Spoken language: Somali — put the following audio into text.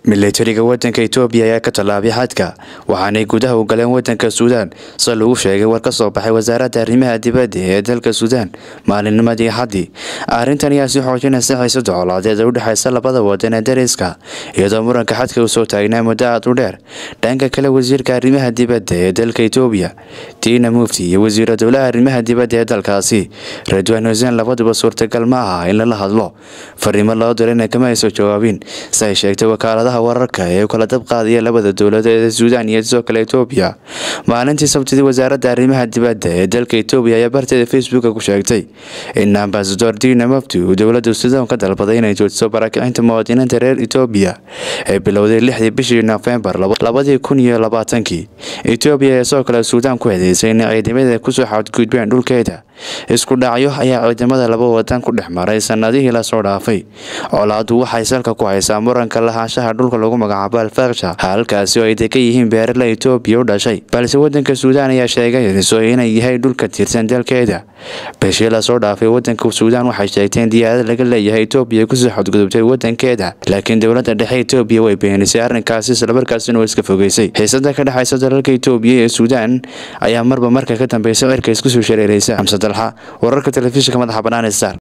milatariga wadanka itoobiya ayaa ka tallaabay xadka waxaanay gudaha u galeen wadanka suudaan sida lagu sheegay war ka soo baxay wasaaradda arrimaha dibadda ee dalka suudaan maalinnimadii xaddii arrintan ayaa sii xoojinaysa xiisada colaadeed ee u dhexaysa labada wadan ee dariska iyadoo muranka xadka uu soo taagnaa muddo aad u dheer dhanka kale wasiirka arrimaha dibadda ee dalka itoobiya diina mufti iyo wasiira dowlaha arrimaha dibadda ee dalkaasi radwan huseen labaduba suurtagal ma aha in lala hadlo fariimo loo dirayna kama ayso jawaabin si ay sheegtay wakaaladaha wararka ee u kala dab qaadaya labada dowladood ee suudaan iyo sidoo kale itoobiya maalintii sabtidii wasaaradda arrimaha dibadda ee dalka itoobiya ayaa barteeda facebooka ku sheegtay in ambasador diina mufti uu dowladda suudaan ka dalbaday inay joojiso barakicinta muwaadiniinta reer itoobiya ee bilowday lixdii bishii nofembar labadii kun iyo labaatankii itoobiya ayaa sidoo kale suudaan ku hedeysay in ciidamada kusoo xadgudbeen dhulkeeda isku dhacyo ayaa ciidamada laba wadan ku dhex maray sanadihii lasoo dhaafay colaadu waxay salka ku haysaa muranka lahaanshaha dhulka lagu magacaabo alfaksha halkaasi oo ay degan yihiin beerala itoobiya u dhashay balse wadanka suudaan ayaa sheegayso inay yahay dhulka tirsan dalkeeda bishii lasoo dhaafay wadanka suudaan waxay sheegtay in diyaarad laga leeyahay itoobiya kusoo xadgudubtay wadankeeda laakiin dowladda dhexe itoobiya way beenisay arrinkaasi islamarkaasina oo iska fogeysay xiisada ka dhexaysa dalalka itoobiya ee suudaan ayaa marba marka ka dambeysa cirka iskusoo shareereysa wararka telefishinka madaxa bannaan ee star